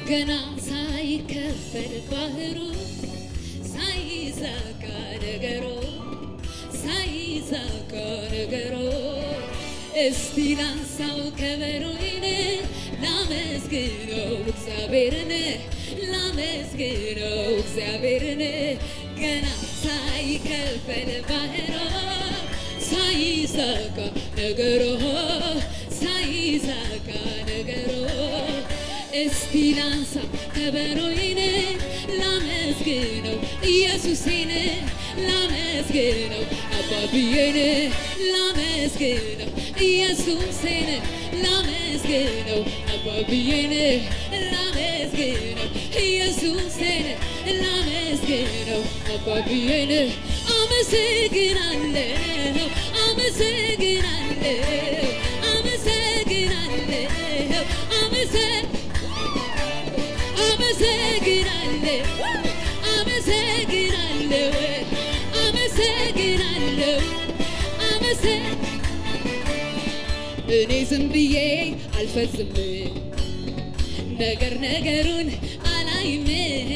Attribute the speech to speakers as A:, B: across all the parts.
A: ገና ሳይከፈል ባህሩ ሳይዛጋ ነገሮ ሳይዛጋ ነገሮ እስቲ ላንሳው ከበሮዬን ላመስግነው እግዚአብሔርን ላመስግነው እግዚአብሔርን ገና ሳይከፈል ባህሮ ሳይዛጋ ነገሮ ሳይዛጋ ነገሮ እስቲ ላንሳ ከበሮዬን ላመስግነው ኢየሱሴን ላመስግነው አባብዬን ላመስግነው ኢየሱሴን ላመስግነው አባብዬን ላመስግነው ኢየሱሴን ላመስግነው አባብዬን አመሰግናለሁ አመሰግናለሁ አመሰግናለሁ አመሰግ አመሰግናለሁ አመሰግናለሁ አመሰግናለሁ አመሰግ እኔ ዝም ብዬ አልፈዝም ነገር ነገሩን አላይም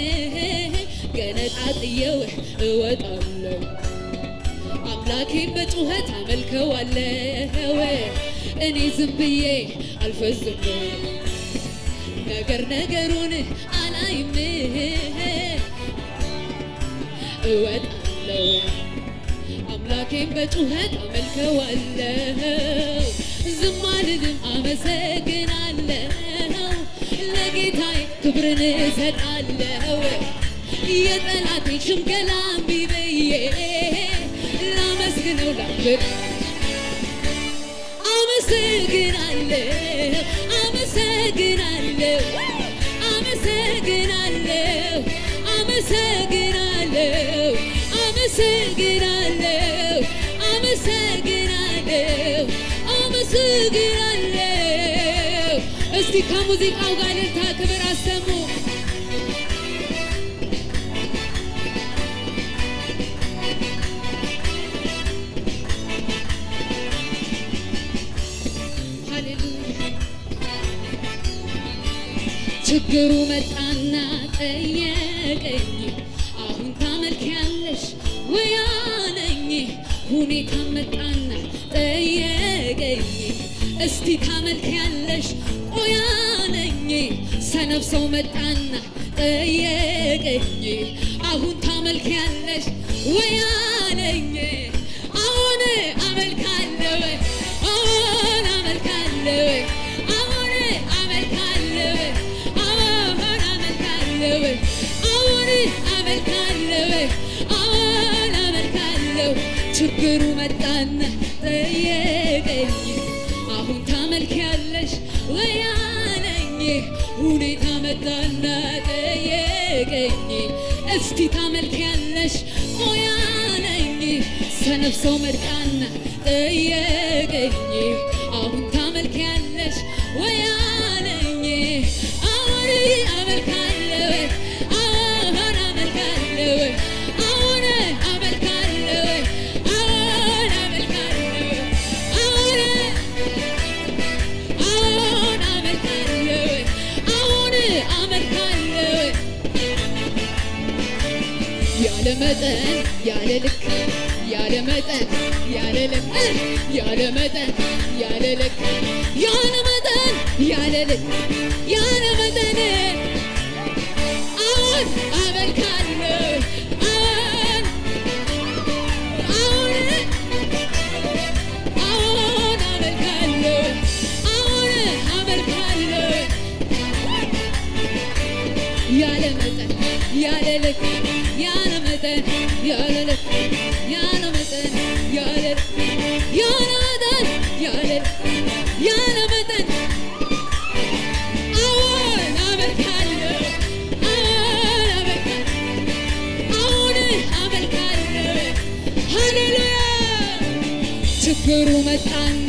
A: ገነጣጥየው እወጣለሁ አምላኬን በጩኸት አመልከዋለሁ እኔ ዝም ብዬ አልፈዝም ነገር ነገሩን አላይም እወጣለሁ አምላኬን በጩኸት አመልከዋለሁ ዝም አልልም አመሰግናለሁ ለጌታዬ ክብርን እሰጣለሁ የጠላቴ ሽምገላ እምቢ ብዬ ላመስግነው ላክብር አመሰግናለሁ አመሰግናለሁ አመሰግናለሁ አመሰግናለሁ አመሰግናለሁ አመሰግናለሁ አመሰግናለሁ እስቲ ከሙዚቃው ጋር እልልታ ክብር አሰሙ ሃሌሉያ ችግሩ መጣና ጠየቀኝ አሁን ታመልኪያለሽ ወይ አለኝ ሁኔታ መጣና ጠየቀኝ እስቲ ታመልኪያለሽ ቆይ አለኝ ሰነፍ ሰው መጣና ጠየቀኝ አሁን ታመልኪያለሽ ወይ አለኝ አሁን አመልካለሁ አሁን አመልካለሁ አሁን አመልካለሁ አሁን አመልካለሁ አሁን አመልካለሁ አሁን አመልካለሁ ችግሩ መጣና ጠየቀኝ አሁን ታመልኪያለሽ ወይ አለኝ ሁኔታ መጣና ጠየቀኝ እስቲ ታመልኪያለሽ ቆይ አለኝ ሰነፍ ሰው መጣና ጠየቀኝ አሁን ታመልኪያለሽ ወይ አለኝ አሁን አመልካለሁ አሁን አመልካለሁ አሁን አመልካለሁ አሁን አመልካለሁ አሁን አሁን አመልካለሁ አሁን አመልካለሁ ያለ መጠን ያለ ልክ ያለ መጠን ያለ ልክ ያለ መጠን ያለ ልክ ያለ መጠን ያለ ልክ ያለ መጠን አሁን አመልካለሁ አሁን አሁን አሁን አመልካለሁ አሁን አመልካለሁ ያለ መጠን ያለ ልክ ያለ መጠን ያለ ልክ ያለ መጠን ያለ ልክ ያለ መጠን ያለ ልክ ያለ መጠን አሁን አመልካለሁ አሁን አመልካለሁ አሁን አመልካለሁ ሃሌሉያ ችግሩ መጣና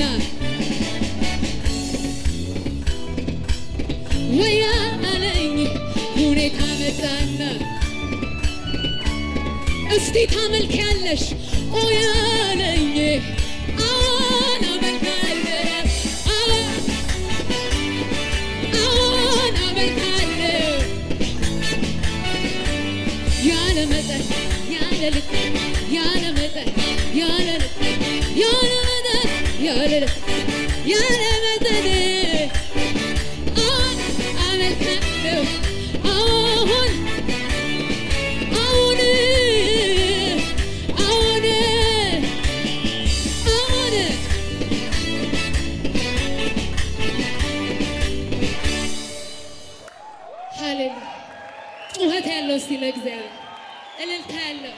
A: ወያ አለኝ ሁኔታ መጣና እስቲ ታመልኪያለሽ ኦያ አለኝ አሁን አመልካለሁ አሁን አሁን አመልካለሁ መጠን ያለ ልክ ያለ መጠን ያለ ልክ ያለ መጠን ያለ ልክ ያለ መጠን አሁን አመልካለሁ አሁን አሁን አሁን አሁን ሃሌሉያ ጩኸት ያለው እስቲ ለእግዚአብሔር እልልታ ያለው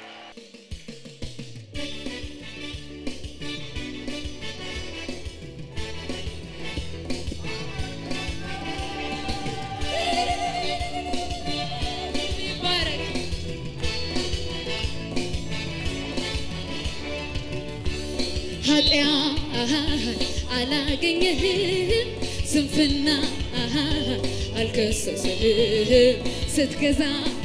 A: ይባረክ ኃጢአት አላገኘህም፣ ስንፍና አልከሰስህም፣ ስትገዛ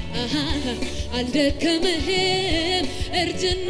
A: አልደከመህም፣ እርጅና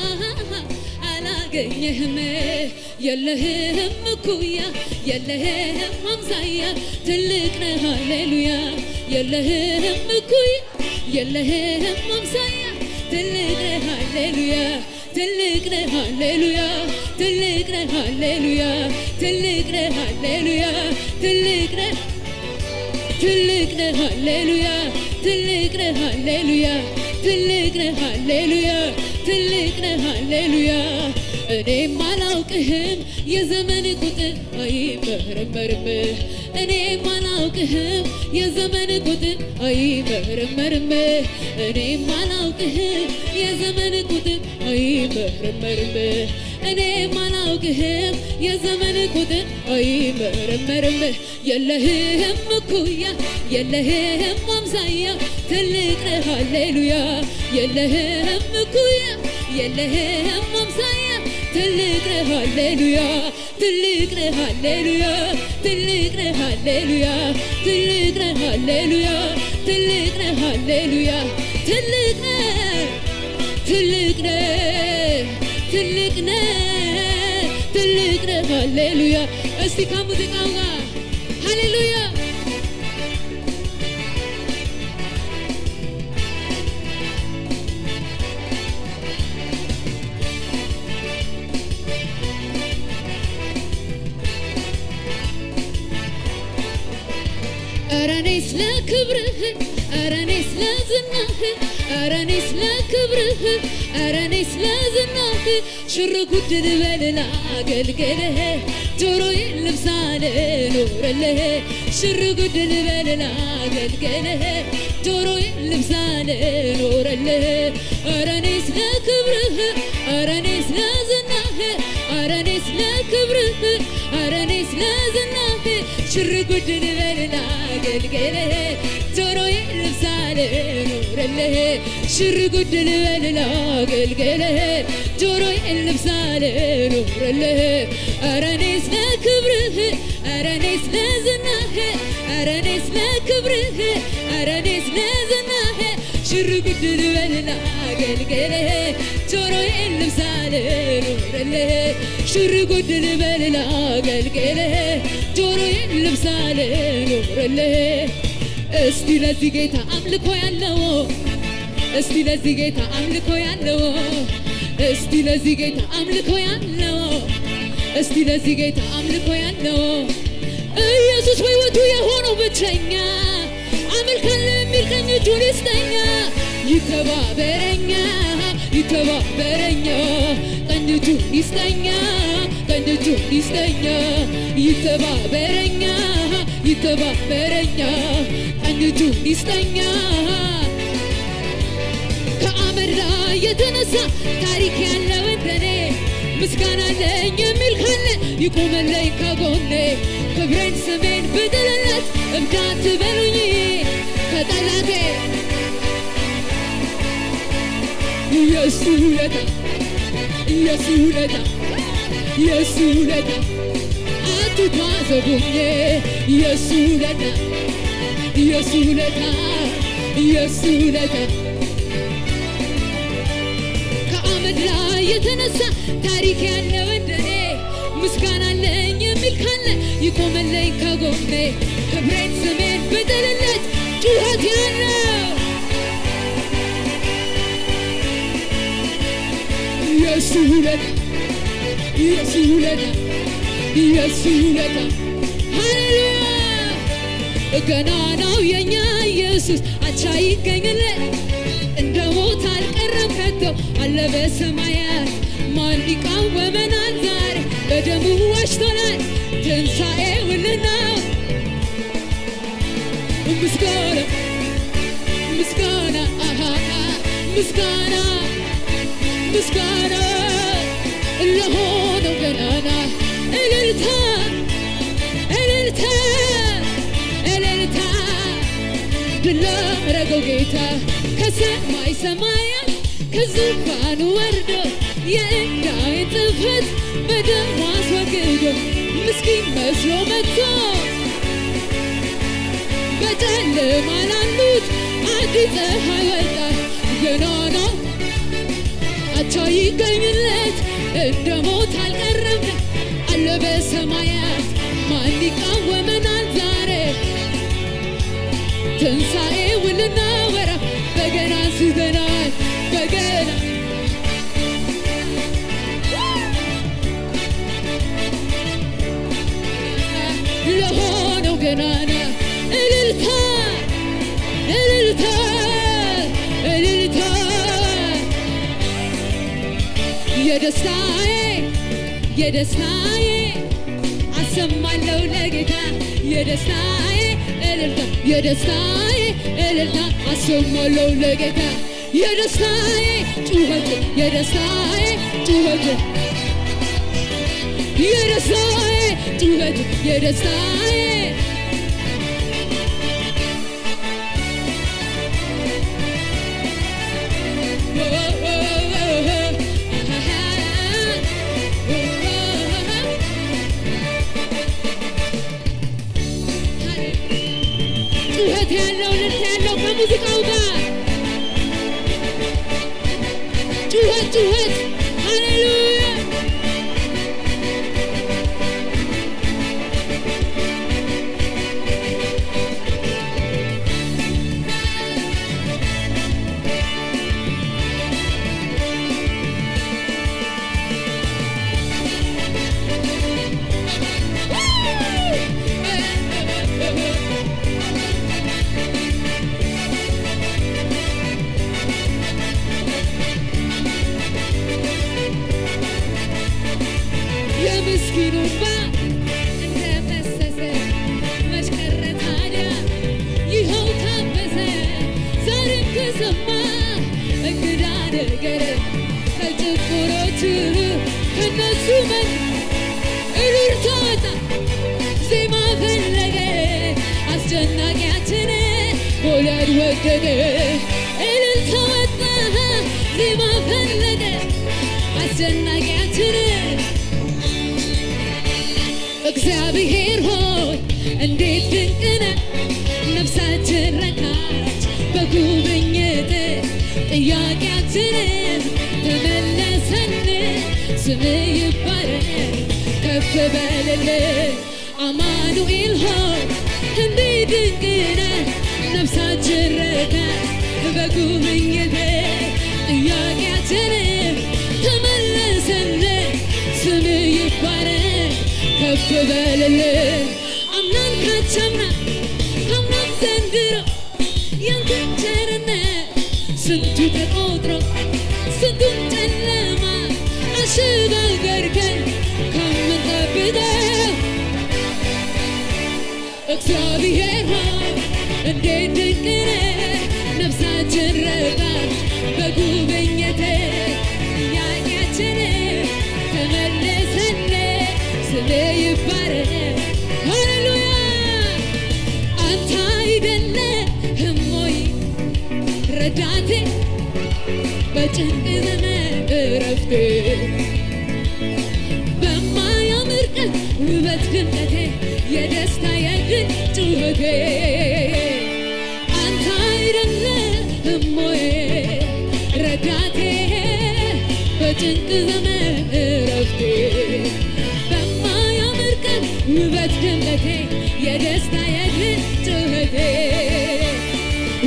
A: አላገኘህም፣ የለህም እኩያ የለህም አምሳያ፣ ትልቅ ነህ ሃሌሉያ፣ የለህም እኩያ የለህም አምሳያ፣ ትልቅ ነህ ሃሌሉያ ትልቅ ነህ ሃሌሉያ ትልቅ ነህ ሃሌሉያ ትልቅ ነህ ሃሌሉያ ትልቅ ነህ ትልቅ ነህ ሃሌሉያ ትልቅ ነህ ሃሌሉያ ትልቅ ነህ ሃሌሉያ ትልቅ ነህ ሃሌሉያ እኔም አላውቅህም የዘመን ቁጥር አይመረመርም እኔም አላውቅህም የዘመን ቁጥር አይመረመርም እኔም አላውቅህም የዘመን ቁጥር አይመረመርም እኔም አላውቅህም የዘመን ቁጥር አይመረመርም የለህም እኩያ የለህም አምሳያ ትልቅ ነህ ሃሌሉያ የለህም እኩያ የለህም አምሳያ ትልቅ ነህ ሃሌሉያ ትልቅ ነህ ሃሌሉያ ትልቅ ነህ ሃሌሉያ ትልቅ ነህ ሃሌሉያ ትልቅ ነህ ሃሌሉያ ትልቅ ነህ ትልቅ ነህ ትልቅ ነህ ትልቅ ነህ ሃሌሉያ እስቲ ከሙዚቃው ጋር ሃሌሉያ ኧረ እኔ ስለ ክብርህ ኧረ እኔ ስለ ዝናህ ኧረ እኔ ስለ ክብርህ ኧረ እኔ ስለ ዝናህ ሽር ጉድ ልበል ላገልግልህ ጆሮዬን ልብሳ ልኖርልህ ሽር ጉድ ልበል ላገልግልህ ጆሮዬን ልብሳ ልኖርልህ ኧረ እኔ ስለ ክብርህ ኧረ እኔ ስለ ዝናህ ኧረ እኔ ስለ ክብርህ ኧረ እኔ ስለ ዝናህ ሽር ጉድ ልበል ላገልግልህ ጆሮዬን ልብሳ ልኖርልህ ሽር ጉድ ልበል ላገልግልህ ጆሮዬን ልብሳ ልኖርልህ ኧረ እኔ ስለ ክብርህ ኧረ እኔ ስለ ዝናህ ኧረ እኔ ስለ ክብርህ ኧረ እኔ ስለ ዝናህ ሽር ጉድ ልበል ላገልግልህ ጆሮዬን ልብሳ ልኖርልህ ሽር ጉድ ልበል ላገልግልህ ጆሮዬን ልብሳ ልኖርልህ እስቲ ለዚህ ጌታ አምልኮ ያለው እስቲ ለዚህ ጌታ አምልኮ ያለው እስቲ ለዚህ ጌታ አምልኮ ያለው እስቲ ለዚህ ጌታ አምልኮ ያለው ኢየሱስ በሕይወቱ የሆነው ብቸኛ አመልካለሁ የሚል ቀኝ እጁን ይስጠኛ ይተባበረኛ ይተባበረኛ ቀኝ እጁን ይስጠኛ ቀኝ እጁን ይስጠኛ ይተባበረኛ ይተባበረኛ ቀኝ እጁን ይስጠኛ ከአመድ ላይ የተነሳ ታሪክ ያለው እንደኔ ምስጋና አለኝ የሚል ካለ ይቆመለኝ ከጎኔ ክብሬን ስሜን ብጥልለት እብዳት በሉኝ ከጠላቴ የሱ ውለታ የሱ ውለታ የሱ ውለታ አትታዘቡኝ የሱ ውለታ የሱ ውለታ የሱ ውለታ ከአመድ ላይ የተነሳ ታሪክ ያለው እንደኔ ምስጋና አለኝ የሚል ካለ ይቆመለኝ ከጎኔ ክብሬን ስሜን ብጥልለት ጩኸት ያለው የሱ ውለታ የሱ ውለታ የሱ ውለታ ሃሌሉያ ገናናው የኛ ኢየሱስ አቻ ይገኝለት እንደ ሞት አልቀረም ከቶ አለ በሰማያት ማን ይቃወመናል ዛሬ በደሙ ዋጅቶናል ትንሣኤውንና ምስጋና ምስጋና አሃ ምስጋና ምስጋና ለሆነው ገናና እልልታ እልልታ እልልታ ድል ላደረገው ጌታ ከሰማይ ሰማያት ከዙፋኑ ወርዶ የዕዳዬን ጽሕፈት በደሙ አስወግዶ ምስኪን መስሎ መጥቶ በጨለማ ላሉት አዲስ ፀሐይ ወጣ ገናና አቻ ይገኝለት እንደ ሞት አልቀረም አለ በሰማያት ማን ይቃወመናል ዛሬ ትንሣኤውን ልናወራ በገና አንስተናል በገና ለሆነው ገናና እልልታ እልልታ እልልታ የደስታዬ የደስታዬ አሰማለሁ ለጌታ የደስታዬ እልልታ የደስታዬ እልልታ አሰማለሁ ለጌታ የደስታዬ ጩኸት የደስታዬ ጩኸት የደስታዬ ጩኸት የደስታዬ ጩኸት ያለው ልልታ ያለው ከሙዚቃው ጋር ጩኸት ጩኸት ሃሌሉያ የምስኪኑ እንባ እንደፈሰሰ መች ቀረ ታዲያ ይኸው ታበሰ ዛሬም ከሰማ እንግዳ ነገር ከጭቁሮች ከነሱ መን እልልታ ወጣ ዜማ ፈለገ አስጨናቂያችን ጎልያድ ወደደ እልልታ ወጣ ዜማ ፈለገ አስጨናቂያችን እግዚአብሔር ሆይ እንዴት ድንቅ ነህ! ነፍሳችን ረካች በጉብኝት ጥያቄያችንን ተመለሰልን። ስም ይባረክ ከፍ በልልን አማኑኤል ሆይ እንዴት ድንቅ ነህ! ነፍሳችን ረካች በጉብኝት ጥያቄያችንን ተመለሰልን። ስም ይባረክ ከፍ በልልን አምናን ካቻምና አምናን ዘንድሮ ያንተ ቸርነት ስንቱ ተቆጥሮ ስንቱን ጨለማ አሸጋገርከን ከምንጠብቀው እግዚአብሔር ሆይ እንዴት ድንቅ ነህ! ነፍሳችን ረካች በጉብኝትህ ጥያቄያችንን ተመለሰልን። ስምህ ይባረክ ሃሌሉያ አንተ አይደለህም ወይ ረዳቴ በጭንቅ ዘመን እረፍቴ በማያምር ቀን ውበት ድምቀቴ የደስታ የድል ጩኸቴ አንተ አይደለህም ወይ ረዳቴ በጭንቅ ዘመን እረፍቴ በማያምር ቀን ውበት ድምቀቴ የደስታ የድል ጩኸቴ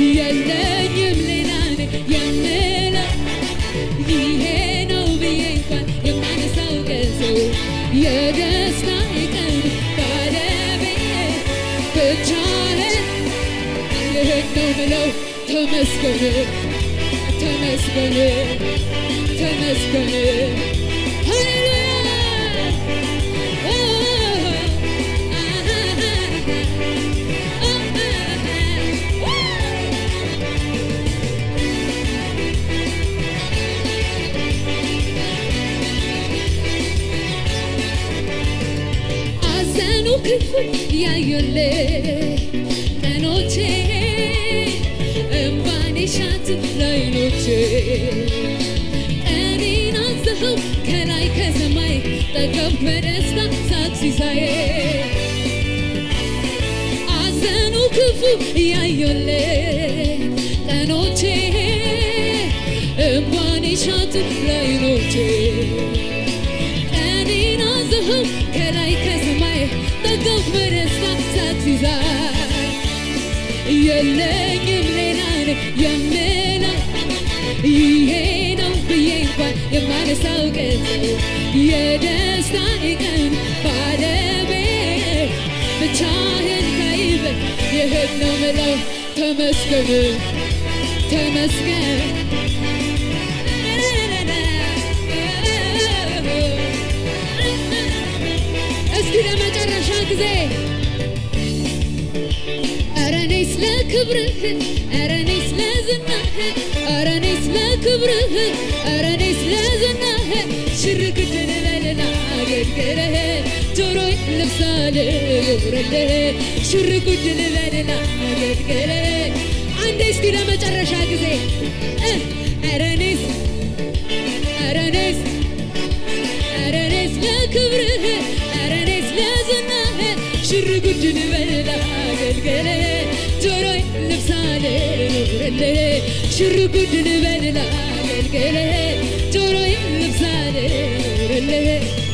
A: የለኝም ሌላ እኔ የምለው ይሄ ነው ብዬ እንኳ ይህን ነው ምለው ተመስገን ተመስገን ተመስገን ሃሌሉያ አዘኑ ክፉ ያዩል ቀኖቼ እምባኔ ሻት ላይኖቼ እኔን አዘኸው ከላይ ከሰማይ ጠገብ በደስታ ሳቅ ሲሳዬ አዘኑ ክፉ ያዩል ቀኖቼ እምባኔ ሻት ላይኖቼ እኔን አዘኸው ከላይ ከሰማይ ጠገብ በደስታ ሳቅ ሲሳይ የለኝም ሌላ የምለው ይሄ ነው ብዬ እንኳን የማነሳው ቀን የደስታ ቀን ባለቤት ብቻህን ካይበ ይህን ነው ምለው ተመስገን ተመስገን እስኪ ለመጨረሻ ጊዜ ኧረ እኔ ስለ ክብርህ ኧረ እኔ ስለ ዝናህ ኧረ እኔ ስለ ክብርህ ኧረ እኔ ስለ ዝናህ ሽርግድ ልበልና አገልግልህ ጆሮዬ ልብሳል ልውረልህ ሽርጉድ ልበልና አገልግልህ አንዴ እስኪ ለመጨረሻ ጊዜ እ ኧረ እኔስ ኧረ እኔስ ኧረ እኔስ ለክብርህ ኧረ እኔስ ለዝናህ ሽርጉድ ልበልና አገልግልህ ጆሮዬ ልብሳል ልውረልህ ሽርጉድ ልበልና አገልግልህ ጆሮዬ ልብሳል ልውረልህ